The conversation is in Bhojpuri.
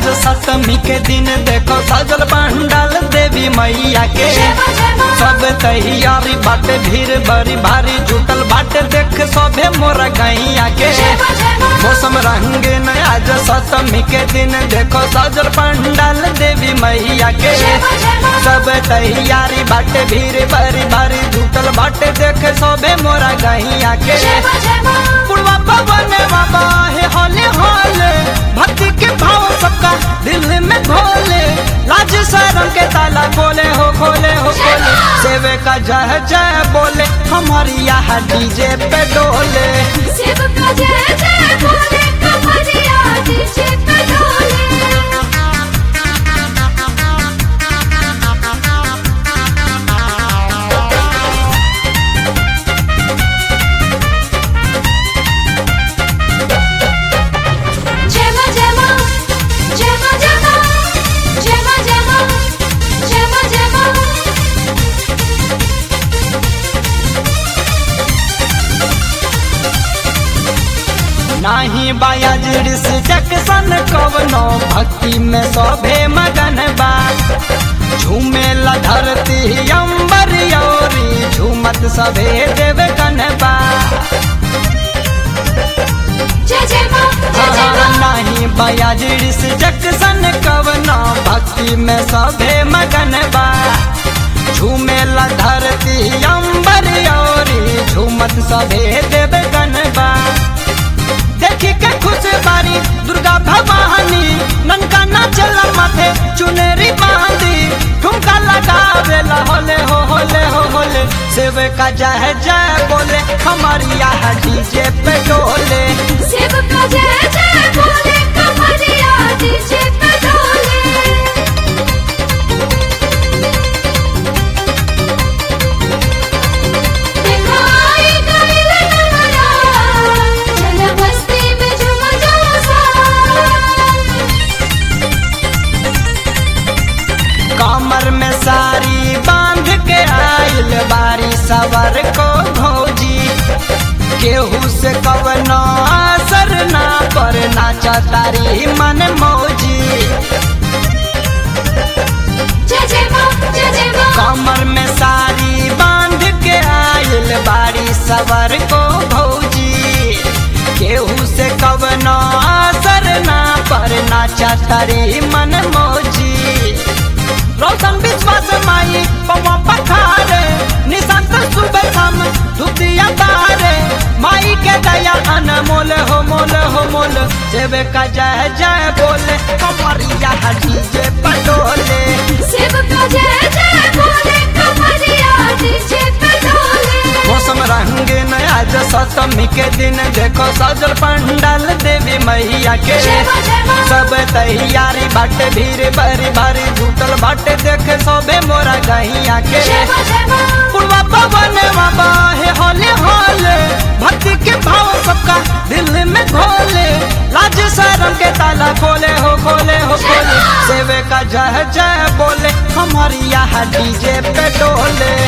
सप्तमी के दिन देखो सजल पंडाल देवी मैया के सब तैयारी बाटे भीड़ बड़ी भारी जुटल बाटे देख सभे मोर गैया के मौसम रंगीन आज सप्तमी के दिन देखो सजल पंडाल देवी मैया के सब तैयारी बाटे भीड़ बड़ी भारी जुटल बाटे देख सभे मोर गैया के पुरवा पवन बाबा हे होले होले भक्ति के भाव सबका दिल में घोले लाज शरम के ताला खोले हो खोले हो खोले सेवे का जय जय बोले हमारी यहाँ डीजे पे डोले नाही बायाजिर से जक्सन कवनो भक्ति में सभे मगन बा झूमे ला धरती अंबर योरी झूमत सभे देव बा नहीं बयाजिर से जक्सन कवनो भक्ति में सभे मगन बा झूमे ला धरती अंबर योरी झूमत सभे देव बा देखी के खुश बारी दुर्गा भवानी ननका नाचल माथे चुनरी बांधी ठुमका लगावेला होले हो होले हो होले सेवे का जय जय बोले हमारी यहाँ डीजे पे डोले कमर में सारी बांध के आयल बारी सवर को भौजी केहू से कवनो असर ना पर नाचा तारी मन मौजी कमर में सारी बांध के आयल बारी सवर को भौजी केहू से कवनो असर ना पर नाचा तारी मन मौजी रोशन विश्वास माई पवा पखारे निशांत सुबह शाम धुतिया तारे माई के दया अनमोल हो मोल हो मोल सेवे का जय जय बोले हमारी यहाँ डीजे पटोले मौसम रंगीन आज सप्तमी के दिन देखो सजल पंडाल देवी मैया के सब तैयारी बाटे भीड़ बरी भारी जुटल बाटे देखे सबे मोरा गैया के पुरवा पवन बाबा हे होले होले भक्ति के भाव सबका दिल में घोले लाज शरम के ताला खोले हो खोले हो खोले सेवे का जय जय बोले हमारी यहाँ डीजे पे डोले